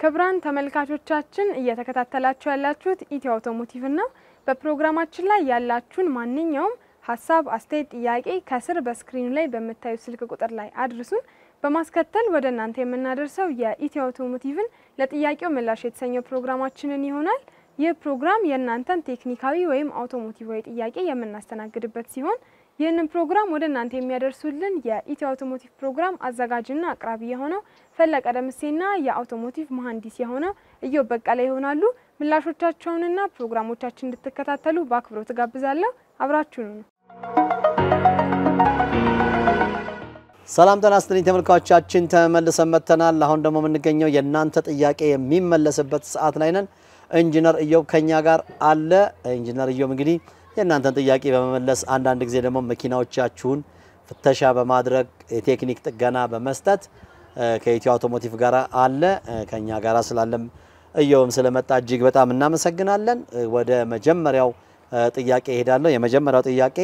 ክቡራን ተመልካቾቻችን እየተከታተላችሁ ያላችሁት ኢትዮ አውቶሞቲቭ ነው። በፕሮግራማችን ላይ ያላችሁን ማንኛውም ሀሳብ፣ አስተያየት፣ ጥያቄ ከስር በስክሪኑ ላይ በምታዩት ስልክ ቁጥር ላይ አድርሱን። በማስከተል ወደ እናንተ የምናደርሰው የኢትዮ አውቶሞቲቭን ለጥያቄው ምላሽ የተሰኘው ፕሮግራማችንን ይሆናል። ይህ ፕሮግራም የእናንተን ቴክኒካዊ ወይም አውቶሞቲቫዊ ጥያቄ የምናስተናግድበት ሲሆን ይህንን ፕሮግራም ወደ እናንተ የሚያደርሱልን የኢትዮ አውቶሞቲቭ ፕሮግራም አዘጋጅና አቅራቢ የሆነው ፈለቀ ደምሴና የአውቶሞቲቭ መሀንዲስ የሆነው እዮብ በቀለ ይሆናሉ። ምላሾቻቸውንና ፕሮግራሞቻችን እንድትከታተሉ በአክብሮት ጋብዛለሁ። አብራችሁኑ ነው። ሰላም ጤና ይስጥልኝ ተመልካቾቻችን፣ ተመልሰን መጥተናል። አሁን ደግሞ የምንገኘው የእናንተ ጥያቄ የሚመለስበት ሰዓት ላይ ነን። ኢንጂነር እዮብ ከኛ ጋር አለ። ኢንጂነር እዮብ እንግዲህ የእናንተን ጥያቄ በመመለስ አንዳንድ ጊዜ ደግሞ መኪናዎቻችሁን ፍተሻ በማድረግ የቴክኒክ ጥገና በመስጠት ከኢትዮ አውቶሞቲቭ ጋር አለ። ከኛ ጋር ስላለም እዮብም ስለመጣ እጅግ በጣም እናመሰግናለን። ወደ መጀመሪያው ጥያቄ እሄዳለሁ። የመጀመሪያው ጥያቄ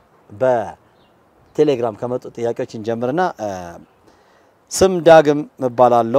በቴሌግራም ከመጡ ጥያቄዎች እንጀምርና ስም ዳግም እባላለሁ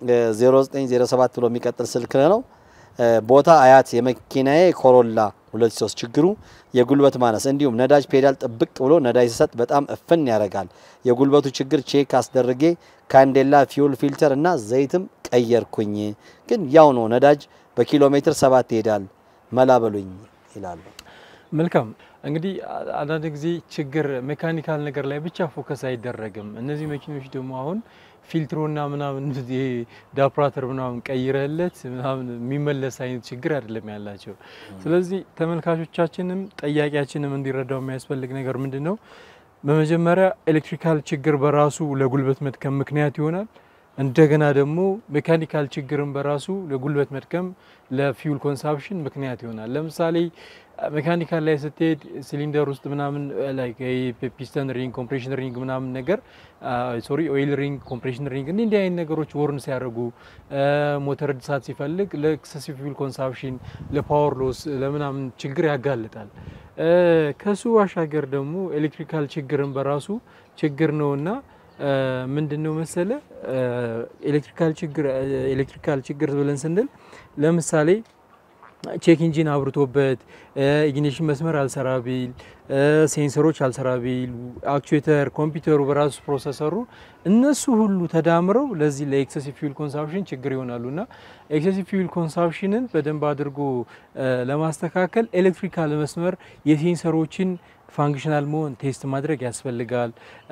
0907 ብሎ የሚቀጥል ስልክ ነው። ቦታ አያት የመኪናዬ ኮሮላ 23 ችግሩ የጉልበት ማነስ እንዲሁም ነዳጅ ፔዳል ጥብቅ ብሎ ነዳጅ ሲሰጥ በጣም እፍን ያደርጋል። የጉልበቱ ችግር ቼክ አስደርጌ ካንዴላ ፊውል ፊልተር እና ዘይትም ቀየርኩኝ፣ ግን ያው ነው ነዳጅ በኪሎ ሜትር ሰባት ይሄዳል። መላ በሉኝ ይላሉ። መልካም እንግዲህ አንዳንድ ጊዜ ችግር ሜካኒካል ነገር ላይ ብቻ ፎከስ አይደረግም። እነዚህ መኪኖች ደግሞ አሁን ፊልትሮና ምናምን ይሄ ዳፕራተር ምናምን ቀይረለት ምናምን የሚመለስ አይነት ችግር አይደለም ያላቸው። ስለዚህ ተመልካቾቻችንም ጠያቂያችንም እንዲረዳው የሚያስፈልግ ነገር ምንድን ነው? በመጀመሪያ ኤሌክትሪካል ችግር በራሱ ለጉልበት መድከም ምክንያት ይሆናል። እንደገና ደግሞ ሜካኒካል ችግርን በራሱ ለጉልበት መድከም ለፊውል ኮንሳፕሽን ምክንያት ይሆናል። ለምሳሌ ሜካኒካል ላይ ስትሄድ ሲሊንደር ውስጥ ምናምን ላይ ፒስተን ሪንግ፣ ኮምፕሬሽን ሪንግ ምናምን ነገር ሶሪ ኦይል ሪንግ፣ ኮምፕሬሽን ሪንግ እንዲህ እንዲህ አይነት ነገሮች ወርን ሲያደርጉ ሞተር እድሳት ሲፈልግ ለኤክሰሲቭ ፊውል ኮንሳፕሽን፣ ለፓወር ሎስ፣ ለምናምን ችግር ያጋልጣል። ከሱ ባሻገር ደግሞ ኤሌክትሪካል ችግርን በራሱ ችግር ነውና ምንድን ነው መሰለ ኤሌክትሪካል ችግር ኤሌክትሪካል ችግር ብለን ስንል ለምሳሌ ቼክ ኢንጂን አብርቶበት ኢግኒሽን መስመር አልሰራ ቢል፣ ሴንሰሮች አልሰራ ቢል፣ አክቹዌተር፣ ኮምፒውተሩ በራሱ ፕሮሰሰሩ እነሱ ሁሉ ተዳምረው ለዚህ ለኤክሰሲቭ ፊውል ኮንሳምፕሽን ችግር ይሆናሉ እና ኤክሰሲቭ ፊውል ኮንሳምፕሽንን በደንብ አድርጎ ለማስተካከል ኤሌክትሪካል መስመር የሴንሰሮችን ፋንክሽናል መሆን ቴስት ማድረግ ያስፈልጋል።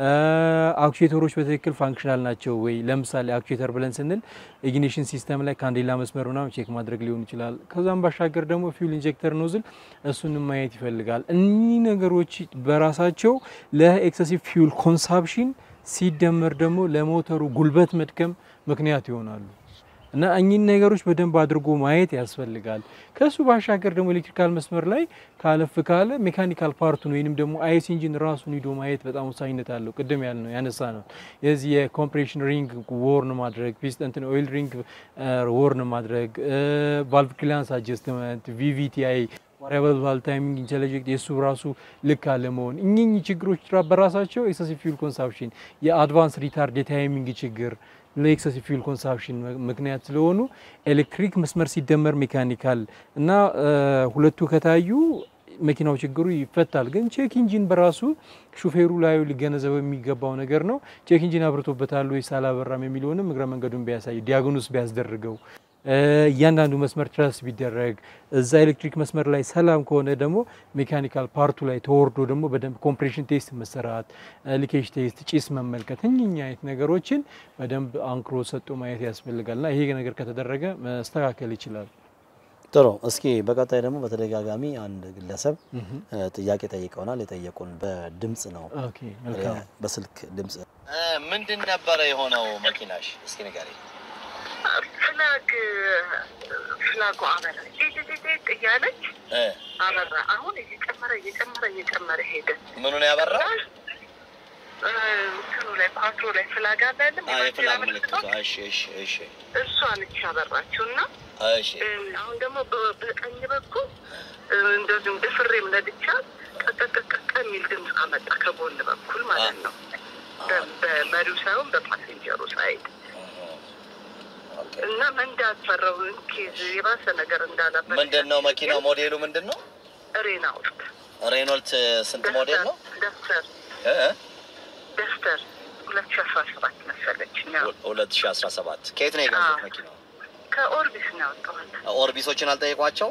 አክቹዌተሮች በትክክል ፋንክሽናል ናቸው ወይ? ለምሳሌ አክቹዌተር ብለን ስንል ኢግኒሽን ሲስተም ላይ ካንዴላ መስመር ምናምን ቼክ ማድረግ ሊሆን ይችላል። ከዛም ባሻገር ደግሞ ፊውል ኢንጀክተር ኖዝል እሱንም ማየት ይፈልጋል። እኒህ ነገሮች በራሳቸው ለኤክሰሲቭ ፊውል ኮንሳፕሽን ሲደመር ደግሞ ለሞተሩ ጉልበት መድከም ምክንያት ይሆናሉ። እና እኚህን ነገሮች በደንብ አድርጎ ማየት ያስፈልጋል። ከሱ ባሻገር ደግሞ ኤሌክትሪካል መስመር ላይ ካለፍ ካለ ሜካኒካል ፓርቱን ወይንም ደግሞ አይስ ኢንጂን ራሱን ሂዶ ማየት በጣም ወሳኝነት አለው። ቅድም ያል ነው ያነሳ ነው የዚህ የኮምፕሬሽን ሪንግ ወርን ማድረግ፣ ፒስተን ኦይል ሪንግ ወርን ማድረግ፣ ቫልቭ ክሊያንስ አጀስትመንት፣ ቪቪቲአይ ቫሪያብል ቫልቭ ታይሚንግ ኢንተለጀክት የእሱ ራሱ ልክ አለመሆን እኚህ ችግሮች በራሳቸው ኤክሰሲቭ ፊውል ኮንሳፕሽን የአድቫንስ ሪታርድ የታይሚንግ ችግር ለኤክሰሲቭ ፊውል ኮንሳፕሽን ምክንያት ስለሆኑ ኤሌክትሪክ መስመር ሲደመር ሜካኒካል እና ሁለቱ ከታዩ መኪናው ችግሩ ይፈታል። ግን ቼክ ኢንጂን በራሱ ሹፌሩ ላዩ ሊገነዘበው የሚገባው ነገር ነው። ቼክ ኢንጂን አብርቶበታል ወይስ አላበራም የሚለውንም እግረ መንገዱን ቢያሳይ ዲያግኖስ ቢያስደርገው እያንዳንዱ መስመር ትረስ ቢደረግ እዛ ኤሌክትሪክ መስመር ላይ ሰላም ከሆነ ደግሞ ሜካኒካል ፓርቱ ላይ ተወርዶ ደግሞ በደንብ ኮምፕሬሽን ቴስት መሰራት፣ ሊኬጅ ቴስት፣ ጭስ መመልከት እኚኛ አይነት ነገሮችን በደንብ አንክሮ ሰጥቶ ማየት ያስፈልጋል እና ይሄ ነገር ከተደረገ መስተካከል ይችላል። ጥሩ። እስኪ በቀጣይ ደግሞ በተደጋጋሚ አንድ ግለሰብ ጥያቄ ጠይቀውናል። የጠየቁን በድምጽ ነው፣ ኦኬ መልካም። በስልክ ድምጽ። ምንድን ነበረ የሆነው መኪናሽ? እስኪ ንገሪኝ። ፍላግ ፍላጉ አበራ ጤጤጤጤ እያለች አበራ። አሁን እየጨመረ እየጨመረ እየጨመረ ሄደ። ምኑን ያበራ? እንትኑ ላይ ፓትሮ ላይ ፍላግ አለ አይደለም? የፍላግ ምልክቱ። እሺ፣ እሺ፣ እሺ፣ እሷ ነች ያበራችው እና እሺ። አሁን ደግሞ በ- በቀኝ በኩል እንደዚሁም ድፍሬም ነድቻ ቀቀቀቀቀ የሚል ድምፅ አመጣ ከጎን በኩል ማለት ነው። በ- በመሪው ሳይሆን በፓሴንጀሩ ሳይድ እና መንዳት ፈራው ኬዝ የባሰ ነገር እንዳለበት ምንድን ነው መኪናው? ሞዴሉ ምንድን ነው? ሬናውልት ሬኖልት ስንት ሞዴል ነው? ደስተር እ? ደስተር ሁለት ሺ አስራ ሰባት መሰለች ነው ሁለት ሺ አስራ ሰባት ከየት ነው የገዙት አዎ። መኪናው? ከኦርቢስ ነው ያወጣዋል። ኦርቢሶችን አልጠየቋቸው?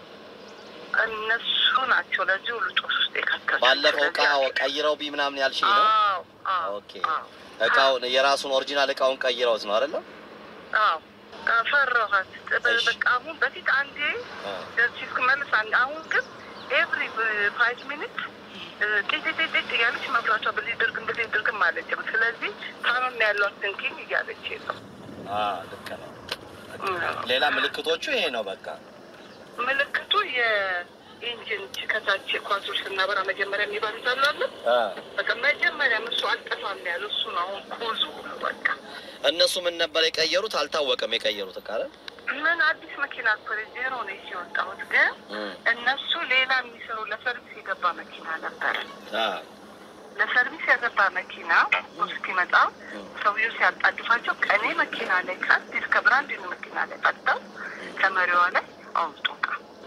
እነሱ ናቸው ለዚህ ሁሉ ጦስ ውስጥ የከተቱ። ባለፈው እቃ ስለዚህ- ቀይረው ቢ ምናምን ያልሽኝ ነው? አዎ አዎ ኦኬ። አዎ እቃውን የራሱን ኦሪጂናል እቃውን ቀይረውት ነው አይደለም? አዎ ፈራኋት። እሺ። በቃ አሁን በፊት አንዴ አ፣ ደርሲ ስመልስ አንድ አሁን ግን ኤቭሪ ፋይቭ ሚኒት ጤጤጤጤጥ እያለች መብራቷ ብልይ ድርግም ብልይ ድርግም አለችም። ስለዚህ ታመም ያሏት ትንኪኝ እያለች ነው። አ፣ ልክ ነው። ሌላ ምልክቶቹ ይሄ ነው በቃ። ምልክቱ የኢንጂን ከታች ኳሶች ስናበራ መጀመሪያ የሚባሉት አሉ አ፣ በቃ መጀመሪያ እሱ አልጠፋም ያለ እሱ ነው። አሁን ኮዙ ሁሉ በቃ እነሱ ምን ነበር የቀየሩት? አልታወቀም የቀየሩት እቃ አይደል? ምን አዲስ መኪና እኮ ዜሮ ነው ይዤ የወጣሁት ግን እም፣ እነሱ ሌላ የሚሰሩ ለሰርቪስ የገባ መኪና ነበረ። አ፣ ለሰርቪስ የገባ መኪና እስኪመጣ ሰውዬው ሲያጣድፋቸው ከእኔ መኪና ላይ ከአዲስ ከብራንድ መኪና ላይ ቀጥተው ከመሪዋ ላይ አውጡ እቃ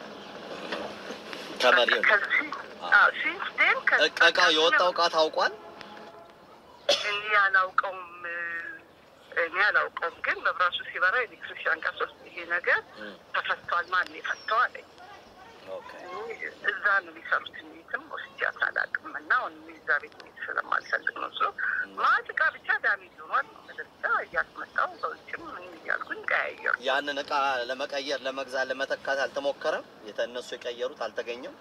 ከመሪው ከዚህ አዎ፣ ሲንስ ዴን ከ- እቃ እቃው የወጣው እቃ ታውቋል? እኔ አላውቀውም እኔ አላውቀውም፣ ግን መብራቱ ሲበራ ኤሌክትሪሽያን ጋር ሶስት ይሄ ነገር እም፣ ተፈቷል። ማን የፈታው አለኝ። ኦኬ። እዛ ነው የሚሰሩት። ቤትም ወስጃት አላውቅም እና አሁን እዛ ቤት ቤት ስለማልፈልግ ነው። እሱ ማት እቃ ብቻ ዳሜጅ ሆኗል። መደዳ እያስመጣው በውጭም ምን እያልኩኝ ቀያየሩ። ያንን እቃ ለመቀየር ለመግዛት ለመተካት አልተሞከረም? የተ- እነሱ የቀየሩት አልተገኘም?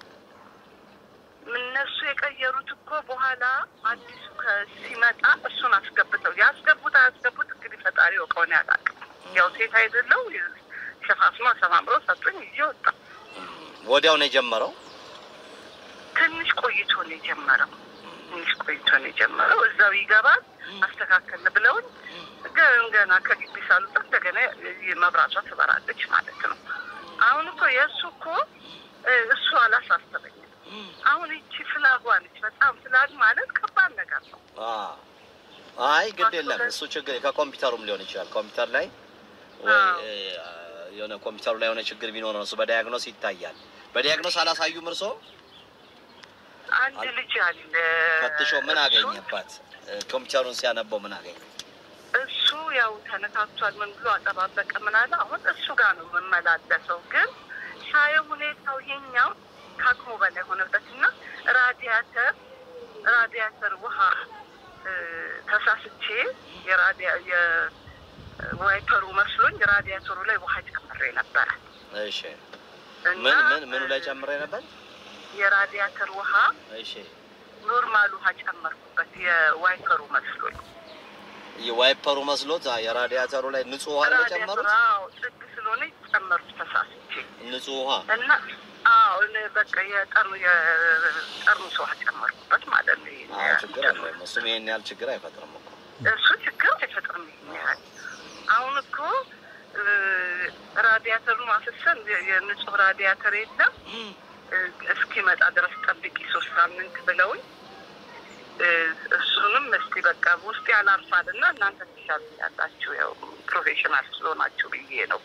እነሱ የቀየሩት እኮ በኋላ አዲሱ ከ- ሲመጣ እሱን አስገብተው ያስገቡት አያስገቡት እንግዲህ ፈጣሪ ወቀውን ያላውቅም። ያው ሴት አይደለው ሸፋፍኖ ሰማምሮ ሰጡኝ ይዤ ወጣ። ወዲያው ነው የጀመረው። ትንሽ ቆይቶ ነው የጀመረው። ትንሽ ቆይቶ ነው የጀመረው። እዛው ይገባል አስተካከል ብለውኝ ገ- ገና ከግቢ ሳልወጣ እንደገና መብራቷ ትበራለች ማለት ነው። አሁን እኮ የእሱ እኮ እ፣ እሱ አላሳሰበኝም። አሁን ይቺ ፍላጓ ነች። በጣም ፍላግ ማለት ከባድ ነገር ነው። አ፣ አይ ግድ የለም እሱ ችግር ከኮምፒውተሩም ሊሆን ይችላል። ኮምፒውተር ላይ ወይ አዎ። እ፣ የሆነ ኮምፒውተሩ ላይ የሆነ ችግር ቢኖር ነው እሱ በዲያግኖስ ይታያል። በዲያግኖስ አላሳዩም እርሶ? አንድ ልጅ አለ ፈትሾ ምን እሱ- አገኘባት? እ፣ ኮምፒውተሩን ሲያነበው ምን አገኘ? እሱ ያው ተነካክቷል። ምን ብሎ አጠባበቀ ምን አለ። አሁን እሱ ጋር ነው የምመላለሰው፣ ግን ሳየው ሁኔታው ይሄኛው ከአቅሙ በላይ ሆነበት እና ራዲያተር ራዲያተር ውሃ እ፣ ተሳስቼ የራዲያ የዋይፐሩ መስሎኝ ራዲያተሩ ላይ ውሃ ጨምሬ ነበረ እሺ እና ምን ምን ምኑ ላይ እ፣ ጨምሬ ነበር? የራዲያተር ውሃ እሺ ኖርማል ውሃ ጨመርኩበት የዋይፐሩ መስሎኝ የዋይፐሩ መስሎት አ፣ የራዲያተሩ ላይ ንጹህ ውሃ ነው የጨመሩት። ራዲያተር አዎ፣ ጥግ ስለሆነ ጨመርኩ ተሳስቼ ንጹህ ውሃ እና አዎ እኔ በቃ የጠርሙ የጠርሙስ ውሃ ጨመርኩበት ማለት ነው። ይሄን አዎ፣ ያህል ችግር አለ። እሱም ይሄን ያህል ችግር አይፈጥርም እኮ። እሱ ችግር አይፈጥርም። ይሄን ያህል አሁን እኮ እ፣ ራዲያተሩን አፍሰን የ- የንጹህ ራዲያተር የለም እ፣ እስኪመጣ ድረስ ጠብቂ ሶስት ሳምንት ብለውኝ እ፣ እሱንም እስቲ በቃ ውስጥ ያላርፋል እና እናንተ ትሻሉ ያላችሁ ያው ፕሮፌሽናል ስለሆናችሁ ብዬ ነው።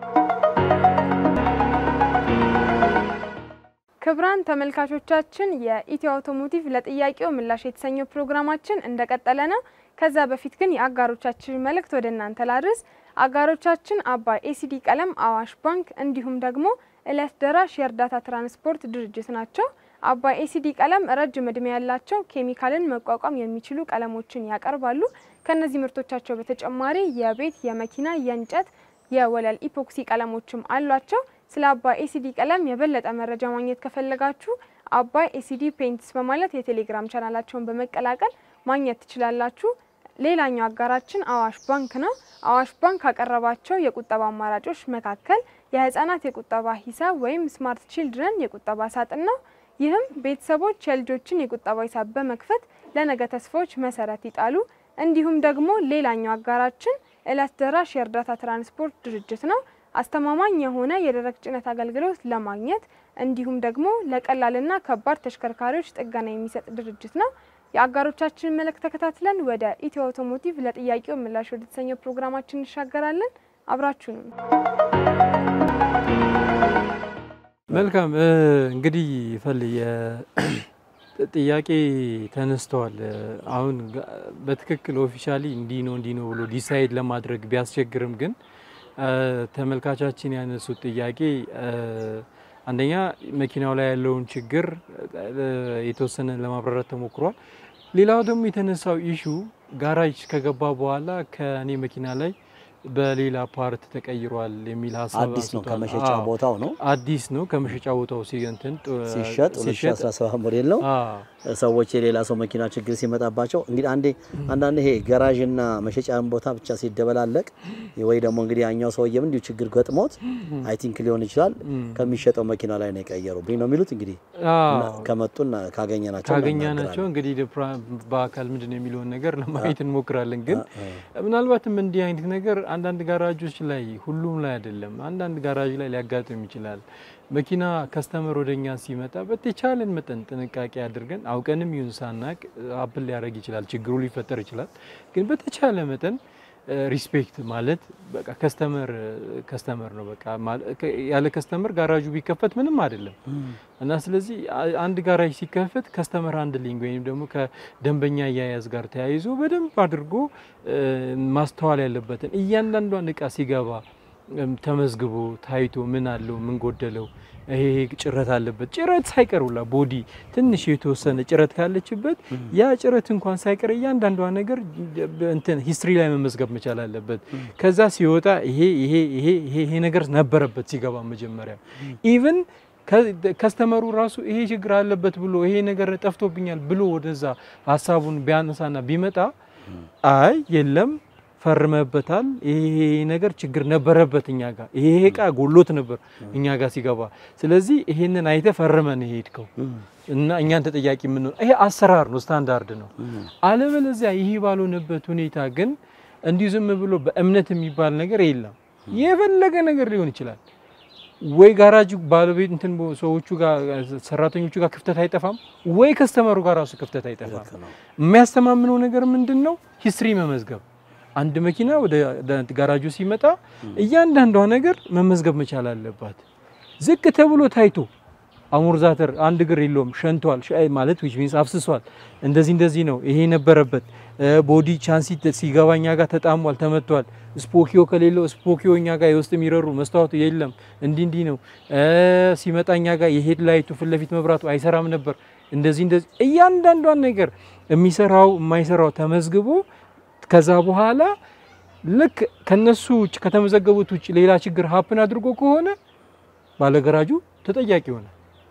ክቡራን ተመልካቾቻችን የኢትዮ አውቶሞቲቭ ለጥያቄው ምላሽ የተሰኘው ፕሮግራማችን እንደቀጠለ ነው። ከዛ በፊት ግን የአጋሮቻችን መልእክት ወደ እናንተ ላድርስ። አጋሮቻችን አባይ ኤሲዲ ቀለም፣ አዋሽ ባንክ እንዲሁም ደግሞ እለት ደራሽ የእርዳታ ትራንስፖርት ድርጅት ናቸው። አባይ ኤሲዲ ቀለም ረጅም እድሜ ያላቸው ኬሚካልን መቋቋም የሚችሉ ቀለሞችን ያቀርባሉ። ከነዚህ ምርቶቻቸው በተጨማሪ የቤት፣ የመኪና፣ የእንጨት፣ የወለል ኢፖክሲ ቀለሞችም አሏቸው። ስለ አባይ ኤሲዲ ቀለም የበለጠ መረጃ ማግኘት ከፈለጋችሁ አባይ ኤሲዲ ፔንትስ በማለት የቴሌግራም ቻናላቸውን በመቀላቀል ማግኘት ትችላላችሁ። ሌላኛው አጋራችን አዋሽ ባንክ ነው። አዋሽ ባንክ ካቀረባቸው የቁጠባ አማራጮች መካከል የህፃናት የቁጠባ ሂሳብ ወይም ስማርት ቺልድረን የቁጠባ ሳጥን ነው። ይህም ቤተሰቦች የልጆችን የቁጠባ ሂሳብ በመክፈት ለነገ ተስፋዎች መሰረት ይጣሉ። እንዲሁም ደግሞ ሌላኛው አጋራችን እለት ደራሽ የእርዳታ ትራንስፖርት ድርጅት ነው። አስተማማኝ የሆነ የደረቅ ጭነት አገልግሎት ለማግኘት እንዲሁም ደግሞ ለቀላልና ከባድ ተሽከርካሪዎች ጥገና የሚሰጥ ድርጅት ነው። የአጋሮቻችን መልእክት ተከታትለን ወደ ኢትዮ አውቶሞቲቭ ለጥያቄው ምላሽ ወደ ተሰኘው ፕሮግራማችን እንሻገራለን። አብራችሁንም መልካም እንግዲህ ፈል ጥያቄ ተነስተዋል። አሁን በትክክል ኦፊሻሊ እንዲህ ነው እንዲህ ነው ብሎ ዲሳይድ ለማድረግ ቢያስቸግርም ግን ተመልካቻችን ያነሱት ጥያቄ አንደኛ መኪናው ላይ ያለውን ችግር የተወሰነ ለማብራራት ተሞክሯል። ሌላው ደግሞ የተነሳው ኢሹ ጋራጅ ከገባ በኋላ ከእኔ መኪና ላይ በሌላ ፓርት ተቀይሯል የሚል ሀሳብ አዲስ ነው አንስቷል። ከመሸጫ አዎ፣ ቦታው ነው አዲስ ነው ከመሸጫ ቦታው ሲገንትን ሲሸጥ 2017 ሞዴል ነው። ሰዎች የሌላ ሰው መኪና ችግር ሲመጣባቸው እንግዲህ አንዴ አንዳንድ ይሄ ገራዥና መሸጫን ቦታ ብቻ ሲደበላለቅ ወይ ደግሞ እንግዲህ ያኛው ሰውዬም እንዲሁ ችግር ገጥሞት አይ ቲንክ ሊሆን ይችላል ከሚሸጠው መኪና ላይ ነው የቀየሩብኝ ነው የሚሉት። እንግዲህ እና ከመጡና ካገኘናቸው ካገኘናቸው እንግዲህ ፕራ- በአካል ምንድን ነው የሚለውን ነገር ለማየት እንሞክራለን። ግን ምናልባትም እንዲህ አይነት ነገር አንዳንድ ጋራጆች ላይ ሁሉም ላይ አይደለም፣ አንዳንድ ጋራጅ ላይ ሊያጋጥም ይችላል። መኪና ከስተመር ወደኛ ሲመጣ በተቻለን መጠን ጥንቃቄ አድርገን አውቀንም ይሁን ሳናቅ አፕል ሊያደርግ ይችላል፣ ችግሩ ሊፈጠር ይችላል። ግን በተቻለ መጠን ሪስፔክት ማለት በቃ ከስተመር ከስተመር ነው። በቃ ማለ- ከ- ያለ ከስተመር ጋራጁ ቢከፈት ምንም አይደለም እና ስለዚህ አ- አንድ ጋራጅ ሲከፈት ከስተመር ሃንድሊንግ ወይም ደግሞ ከደንበኛ አያያዝ ጋር ተያይዞ በደንብ አድርጎ እ፣ ማስተዋል ያለበትን እያንዳንዷን እቃ ሲገባ እም፣ ተመዝግቦ ታይቶ ምን አለው ምን ጎደለው ይሄ ይሄ ጭረት አለበት ጭረት ሳይቀር ሁላ ቦዲ ትንሽ የተወሰነ ጭረት ካለችበት ያ ጭረት እንኳን ሳይቀር እያንዳንዷ ነገር እንትን ሂስትሪ ላይ መመዝገብ መቻል አለበት። ከዛ ሲወጣ ይሄ ይሄ ይሄ ይሄ ይሄ ነገር ነበረበት ሲገባ መጀመሪያ ኢቭን ከስተመሩ ራሱ ይሄ ችግር አለበት ብሎ ይሄ ነገር ጠፍቶብኛል ብሎ ወደዛ ሀሳቡን ቢያነሳና ቢመጣ አይ የለም ፈርመበታል፣ ይሄ ነገር ችግር ነበረበት እኛ ጋር ይሄ እቃ ጎሎት ነበር እኛ ጋር ሲገባ፣ ስለዚህ ይሄንን አይተ ፈርመን የሄድከው እና እኛን ተጠያቂ የምንሆን ይሄ አሰራር ነው፣ ስታንዳርድ ነው። አለበለዚያ ይሄ ባልሆነበት ሁኔታ ግን እንዲሁ ዝም ብሎ በእምነት የሚባል ነገር የለም። የፈለገ ነገር ሊሆን ይችላል። ወይ ጋራጅ ባለቤት እንትን ሰዎቹ ጋር ሰራተኞቹ ጋር ክፍተት አይጠፋም፣ ወይ ከስተመሩ ጋር ራሱ ክፍተት አይጠፋም። የሚያስተማምነው ነገር ምንድን ነው? ሂስትሪ መመዝገብ። አንድ መኪና ወደ ጋራጁ ሲመጣ እያንዳንዷ ነገር መመዝገብ መቻል አለባት። ዝቅ ተብሎ ታይቶ አሞርዛተር አንድ እግር የለውም ሸንቷል፣ ሻይ ማለት ዊች ሚንስ አፍስሷል፣ እንደዚህ እንደዚህ ነው፣ ይሄ ነበረበት። ቦዲ ቻንሲ ሲገባ እኛ ጋር ተጣሟል፣ ተመቷል። ስፖኪዮ ከሌለው ስፖኪዮ እኛ ጋር የውስጥ የሚረሩ መስታወቱ የለም፣ እንዲህ እንዲህ ነው። ሲመጣ እኛ ጋር የሄድ ላይቱ ፊት ለፊት መብራቱ አይሰራም ነበር፣ እንደዚህ እንደዚህ። እያንዳንዷን ነገር የሚሰራው የማይሰራው ተመዝግቦ ከዛ በኋላ ልክ ከነሱ ውጭ ከተመዘገቡት ውጭ ሌላ ችግር ሀፕን አድርጎ ከሆነ ባለገራጁ ተጠያቂ ይሆናል።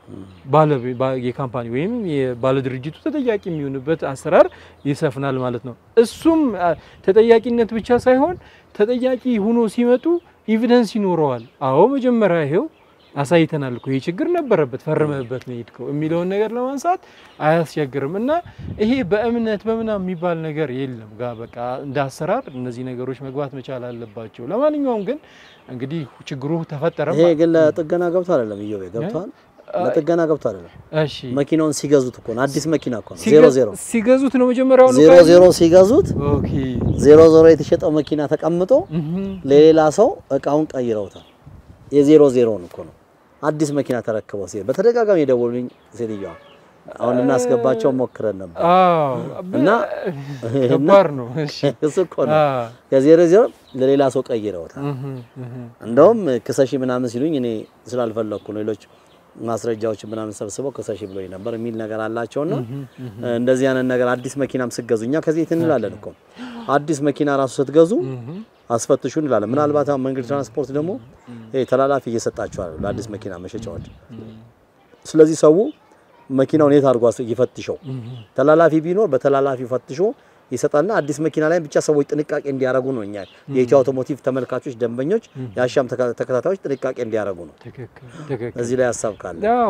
የካምፓኒ ወይም የባለ ድርጅቱ ተጠያቂ የሚሆንበት አሰራር ይሰፍናል ማለት ነው። እሱም ተጠያቂነት ብቻ ሳይሆን ተጠያቂ ሆኖ ሲመጡ ኢቪደንስ ይኖረዋል። አዎ መጀመሪያ ይሄው አሳይተናል እኮ ይህ ችግር ነበረበት ፈርመህበት ነው የሄድከው የሚለውን ነገር ለማንሳት አያስቸግርም። እና ይሄ በእምነት በምናም የሚባል ነገር የለም። ጋ በቃ እንደ አሰራር እነዚህ ነገሮች መግባት መቻል አለባቸው። ለማንኛውም ግን እንግዲህ ችግሩ ተፈጠረ። ይሄ ግን ለጥገና ገብቶ አይደለም እዮቤ ገብቷል። ለጥገና ገብቶ አይደለም። እሺ መኪናውን ሲገዙት እኮ ነው። አዲስ መኪና እኮ ነው። ዜሮ ዜሮ ሲገዙት ነው መጀመሪያው ነው። ዜሮ ዜሮ ሲገዙት ኦኬ ዜሮ ዜሮ የተሸጠው መኪና ተቀምጦ ለሌላ ሰው እቃውን ቀይረውታል። የዜሮ ዜሮውን እኮ ነው አዲስ መኪና ተረክበው ሲሄድ በተደጋጋሚ የደወሉኝ ሴትዮዋ አሁን ልናስገባቸው ሞክረን ነበር እና ከባድ ነው። እሺ እሱ እኮ ነው ከዜሮ ዜሮ ለሌላ ሰው ቀይረውታል። እንደውም ክሰሺ ምናምን ሲሉኝ እኔ ስላልፈለኩ ነው ሌሎች ማስረጃዎች ምናምን ሰብስበው ክሰሺ ብሎኝ ነበር የሚል ነገር አላቸውና እንደዚህ አይነት ነገር አዲስ መኪናም ስትገዙ እኛ ከዚህ የት እንላለን እኮ አዲስ መኪና ራሱ ስትገዙ አስፈትሹ እንላለን። ምናልባት አሁን መንገድ ትራንስፖርት ደግሞ ይሄ ተላላፊ እየሰጣቸዋል ለአዲስ መኪና መሸጫዎች። ስለዚህ ሰው መኪናውን የት አድርጎ ይፈትሸው። ተላላፊ ቢኖር በተላላፊ ፈትሾ ይሰጣልና አዲስ መኪና ላይ ብቻ ሰዎች ጥንቃቄ እንዲያደርጉ ነው። እኛ የኢትዮ አውቶሞቲቭ ተመልካቾች፣ ደንበኞች፣ የአሻም ተከታታዮች ጥንቃቄ እንዲያደርጉ ነው። ትክክል ትክክል። እዚህ ላይ ሀሳብ ካለ ያው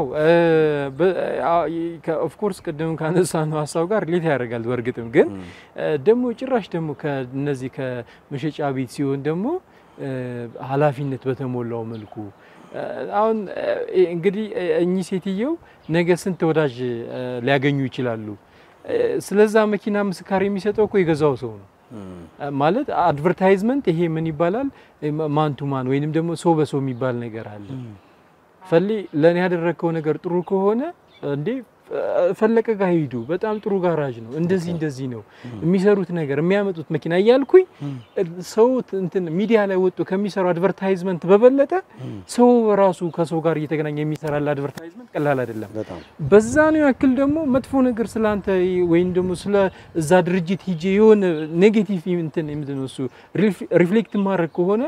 ኦፍ ኮርስ ቅድም ካነሳ ነው ሀሳብ ጋር ሌት ያደርጋል። በእርግጥም ግን ደግሞ ጭራሽ ደግሞ ከነዚህ ከመሸጫ ቤት ሲሆን ደግሞ ኃላፊነት በተሞላው መልኩ አሁን እንግዲህ እኚህ ሴትየው ነገ ስንት ወዳጅ ሊያገኙ ይችላሉ። ስለዛ መኪና ምስካር የሚሰጠው እኮ የገዛው ሰው ነው። ማለት አድቨርታይዝመንት ይሄ ምን ይባላል? ማን ቱ ማን ወይንም ደግሞ ሰው በሰው የሚባል ነገር አለ። ፈሌ ለእኔ ያደረግከው ነገር ጥሩ ከሆነ እንዴ ፈለቀ ጋር ሂዱ፣ በጣም ጥሩ ጋራጅ ነው፣ እንደዚህ እንደዚህ ነው የሚሰሩት ነገር የሚያመጡት መኪና እያልኩኝ ሰው እንትን ሚዲያ ላይ ወጥቶ ከሚሰራው አድቨርታይዝመንት በበለጠ ሰው ራሱ ከሰው ጋር እየተገናኘ የሚሰራል አድቨርታይዝመንት ቀላል አይደለም። በጣም በዛ ነው ያክል ደግሞ መጥፎ ነገር ስላንተ ወይም ደግሞ ስለ እዛ ድርጅት ሂጄ የሆነ ኔጌቲቭ እንትን ምንድን ነው እሱ ሪፍሌክት ማድረግ ከሆነ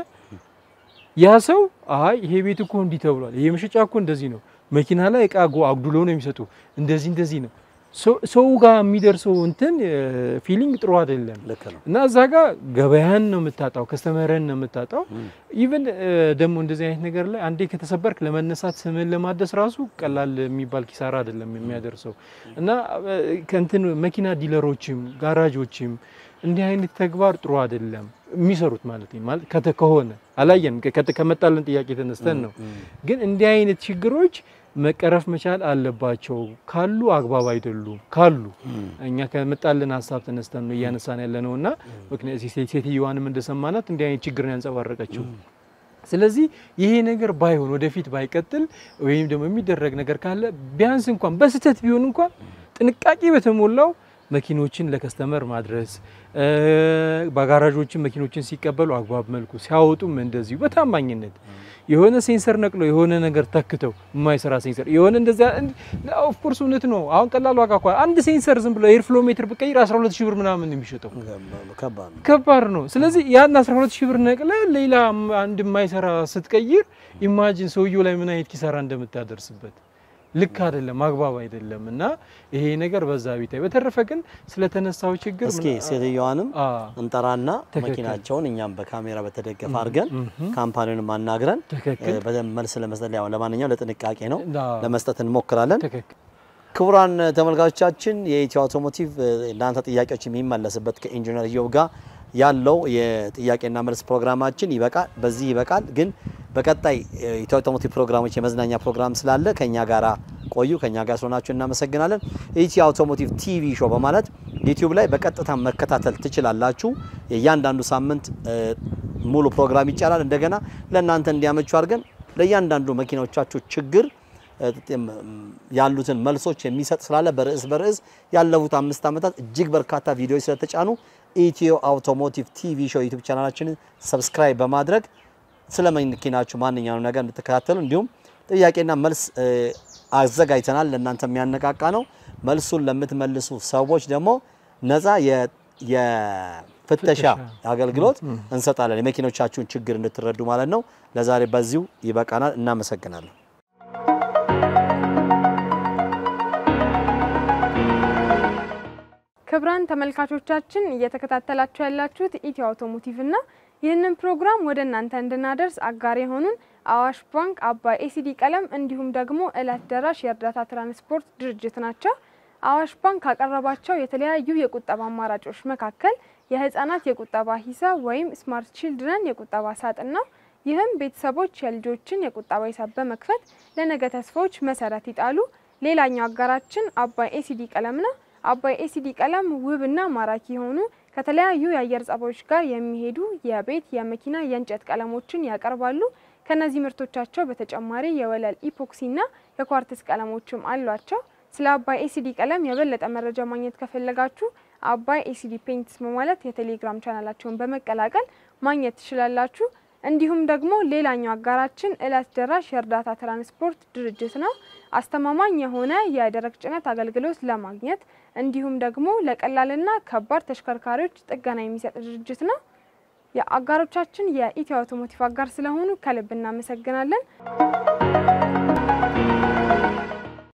ያ ሰው አይ ይሄ ቤት እኮ እንዲህ ተብሏል፣ ይሄ መሸጫ እኮ እንደዚህ ነው፣ መኪና ላይ እቃ ጎ አጉድሎ ነው የሚሰጡ፣ እንደዚህ እንደዚህ ነው። ሰው ጋር የሚደርሰው እንትን ፊሊንግ ጥሩ አይደለም። ልክ ነው። እና እዛ ጋር ገበያን ነው የምታጣው፣ ከስተመረን ነው የምታጣው። ኢቨን ደግሞ እንደዚህ አይነት ነገር ላይ አንዴ ከተሰበርክ ለመነሳት ስምን ለማደስ ራሱ ቀላል የሚባል ኪሳራ አይደለም የሚያደርሰው። እና ከእንትን መኪና ዲለሮችም ጋራጆችም እንዲህ አይነት ተግባር ጥሩ አይደለም የሚሰሩት ማለት ነው። ማለት ከተ ከሆነ አላየንም ከተ ከመጣልን ጥያቄ ተነስተን ነው። ግን እንዲህ አይነት ችግሮች መቀረፍ መቻል አለባቸው። ካሉ አግባብ አይደሉም። ካሉ እኛ ከመጣልን ሀሳብ ተነስተን ነው እያነሳን ያለ ነው እና ምክንያት ሴትዮዋንም እንደሰማናት እንዲህ አይነት ችግር ነው ያንጸባረቀችው። ስለዚህ ይሄ ነገር ባይሆን ወደፊት ባይቀጥል ወይም ደግሞ የሚደረግ ነገር ካለ ቢያንስ እንኳን በስህተት ቢሆን እንኳን ጥንቃቄ በተሞላው መኪኖችን ለከስተመር ማድረስ በጋራዦችን መኪኖችን ሲቀበሉ አግባብ መልኩ ሲያወጡም እንደዚሁ በታማኝነት የሆነ ሴንሰር ነቅሎ የሆነ ነገር ተክተው የማይሰራ ሴንሰር የሆነ እንደዚያ ኦፍ ኮርስ እውነት ነው። አሁን ቀላል ዋጋ እኮ አንድ ሴንሰር ዝም ብሎ ኤር ፍሎ ሜትር ብቀይር 12 ሺህ ብር ምናምን የሚሸጠው ከባድ ነው። ከባድ ነው። ስለዚህ ያን 12 ሺህ ብር ነቅለ ሌላ አንድ የማይሰራ ስትቀይር ኢማጂን ሰውየው ላይ ምን አይነት ኪሳራ እንደምታደርስበት ልክ አይደለም፣ አግባብ አይደለም። እና ይሄ ነገር በዛ ቢታይ። በተረፈ ግን ስለተነሳው ችግር እስኪ ሴትዮዋንም አ እንጠራና ትክክል። መኪናቸውን እኛም በካሜራ በተደገፈ አድርገን ካምፓኒውን አናግረን ትክክል እ፣ በደንብ መልስ ለመስጠት ያው ለማንኛውም ለጥንቃቄ ነው አዎ፣ ለመስጠት እንሞክራለን። ትክክል ክቡራን ተመልካቾቻችን የኢትዮ አውቶሞቲቭ እ፣ እናንተ ጥያቄዎች የሚመለስበት ከኢንጂነር ኢዮብ ጋር ያለው የጥያቄና መልስ ፕሮግራማችን ይበቃል፣ በዚህ ይበቃል። ግን በቀጣይ እ፣ ኢትዮ አውቶሞቲቭ ፕሮግራሞች የመዝናኛ ፕሮግራም ስላለ ከኛ ጋራ ቆዩ። ከኛ ጋር ስለሆናችሁ እናመሰግናለን። ኢትዮ አውቶሞቲቭ ቲቪ ሾው በማለት ዩቲዩብ ላይ በቀጥታ መከታተል ትችላላችሁ። የእያንዳንዱ ሳምንት እ፣ ሙሉ ፕሮግራም ይጫላል። እንደገና ለእናንተ እንዲያመቹ አድርገን ለእያንዳንዱ መኪናዎቻችሁ ችግር ያሉትን መልሶች የሚሰጥ ስላለ በርዕስ በርዕስ ያለፉት አምስት ዓመታት እጅግ በርካታ ቪዲዮዎች ስለተጫኑ ኢትዮ አውቶሞቲቭ ቲቪ ሾው ዩቲዩብ ቻናላችንን ሰብስክራይብ በማድረግ ስለ መኪናችሁ ማንኛውም ነገር እንድትከታተሉ እንዲሁም ጥያቄና መልስ እ፣ አዘጋጅተናል። ለእናንተ የሚያነቃቃ ነው። መልሱን ለምትመልሱ ሰዎች ደግሞ ነፃ የ- የፍተሻ አገልግሎት እንሰጣለን። የመኪኖቻችሁን ችግር እንድትረዱ ማለት ነው። ለዛሬ በዚሁ ይበቃናል። እናመሰግናለን። ክብራን ተመልካቾቻችን እየተከታተላችሁ ያላችሁት ኢትዮ አውቶሞቲቭ እና ይህንን ፕሮግራም ወደ እናንተ እንድናደርስ አጋር የሆኑን አዋሽ ባንክ፣ አባይ ኤሲዲ ቀለም እንዲሁም ደግሞ እለት ደራሽ የእርዳታ ትራንስፖርት ድርጅት ናቸው። አዋሽ ባንክ ካቀረባቸው የተለያዩ የቁጠባ አማራጮች መካከል የህፃናት የቁጠባ ሂሳብ ወይም ስማርት ቺልድረን የቁጠባ ሳጥን ነው። ይህም ቤተሰቦች የልጆችን የቁጠባ ሂሳብ በመክፈት ለነገ ተስፋዎች መሰረት ይጣሉ። ሌላኛው አጋራችን አባይ ኤሲዲ ቀለም ነው። አባይ ኤሲዲ ቀለም ውብና ማራኪ የሆኑ ከተለያዩ የአየር ጸባዮች ጋር የሚሄዱ የቤት፣ የመኪና፣ የእንጨት ቀለሞችን ያቀርባሉ። ከነዚህ ምርቶቻቸው በተጨማሪ የወለል ኢፖክሲና የኳርትስ ቀለሞችም አሏቸው። ስለ አባይ ኤሲዲ ቀለም የበለጠ መረጃ ማግኘት ከፈለጋችሁ አባይ ኤሲዲ ፔንትስ በማለት የቴሌግራም ቻናላቸውን በመቀላቀል ማግኘት ትችላላችሁ። እንዲሁም ደግሞ ሌላኛው አጋራችን እለት ደራሽ የእርዳታ ትራንስፖርት ድርጅት ነው። አስተማማኝ የሆነ የደረቅ ጭነት አገልግሎት ለማግኘት እንዲሁም ደግሞ ለቀላልና ከባድ ተሽከርካሪዎች ጥገና የሚሰጥ ድርጅት ነው። የአጋሮቻችን የኢትዮ አውቶሞቲቭ አጋር ስለሆኑ ከልብ እናመሰግናለን።